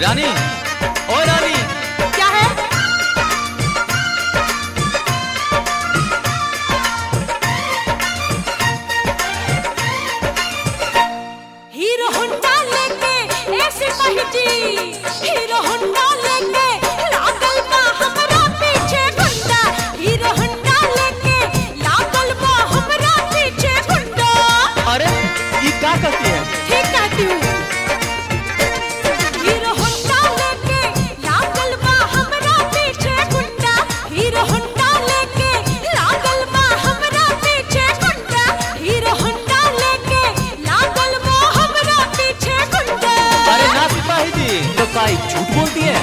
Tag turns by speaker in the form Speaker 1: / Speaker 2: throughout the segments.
Speaker 1: रानी ओ रानी
Speaker 2: क्या है hero Honda लेके ऐसे पहुंची हीरो होंडा लेके लागल बा हमरा पीछे गुंडा हीरो होंडा लेके लागल बा हमरा पीछे गुंडा
Speaker 1: अरे ये क्या करती है
Speaker 2: ठीक कहती हूँ हीरो होंडा लेके लागल बा हमरा पीछे गुंडा हीरो होंडा लेके लागल बा हमरा पीछे गुंडा हीरो होंडा लेके लागल बा हमरा पीछे गुंडा
Speaker 1: अरे ना सिपाही जी तो काई झूठ बोलती है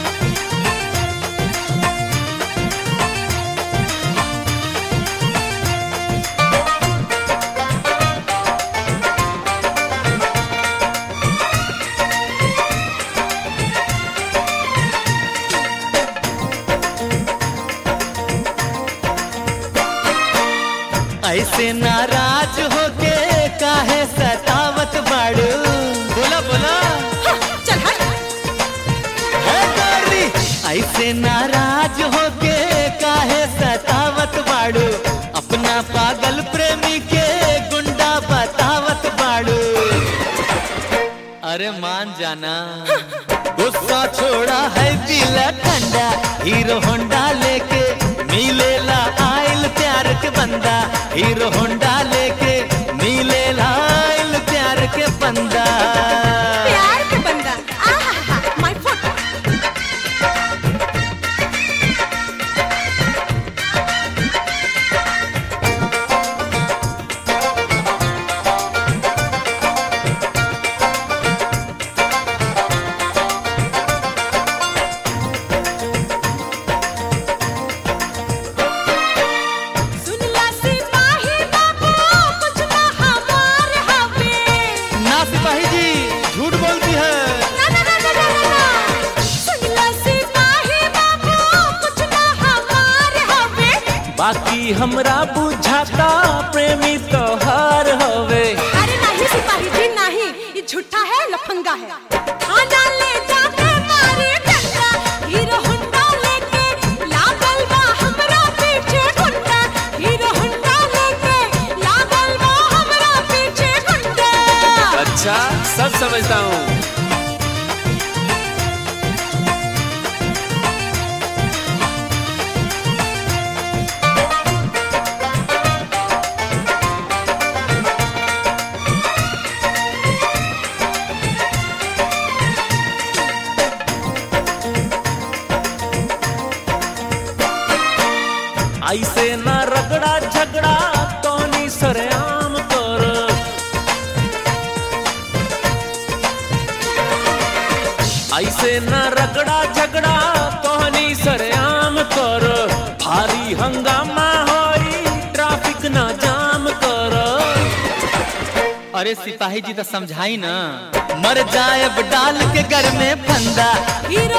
Speaker 1: ऐसे नाराज होके काहे सतावत बाड़ू बोला बोला
Speaker 2: हाँ, चल हट
Speaker 1: है गोरी ऐसे नाराज होके काहे सतावत बाड़ू अपना पागल प्रेमी के गुंडा बतावत बाड़ू अरे मान जाना गुस्सा छोड़ा है दिल ठंडा हीरो होंडा लेके मिलेला आइल प्यार के बंदा हीरो होंडा लेके मिलेला आइल प्यार के बंदा
Speaker 2: प्यार के बंदा आहा माय फुट सुनला सिपाही बाबू कुछ ना हमार हवे
Speaker 1: ना सिपाही जी झूठ बोलती है
Speaker 2: ना ना ना ना ना ना ना सुनला सिपाही बाबू कुछ ना हमार हवे
Speaker 1: बाकी हमरा बुझाता प्रेमी तोहार हवे
Speaker 2: अरे नहीं सिपाही जी नहीं ये झूठा है लफंगा है थाना ले जाके मारे डंडा हीरो होंडा लेके लागल बा हमरा पीछे गुंडा हीरो होंडा लेके लागल बा हमरा पीछे गुंडा
Speaker 3: अच्छा सब समझता हूँ
Speaker 1: ऐसे न रगड़ा झगड़ा तोनी सरेआम कर ऐसे न रगड़ा झगड़ा तोहनी सरेआम कर भारी हंगामा होई ट्रैफिक न जाम कर अरे सिपाही जी तो समझाई ना मर जाए डाल के घर में फंदा
Speaker 2: हीरो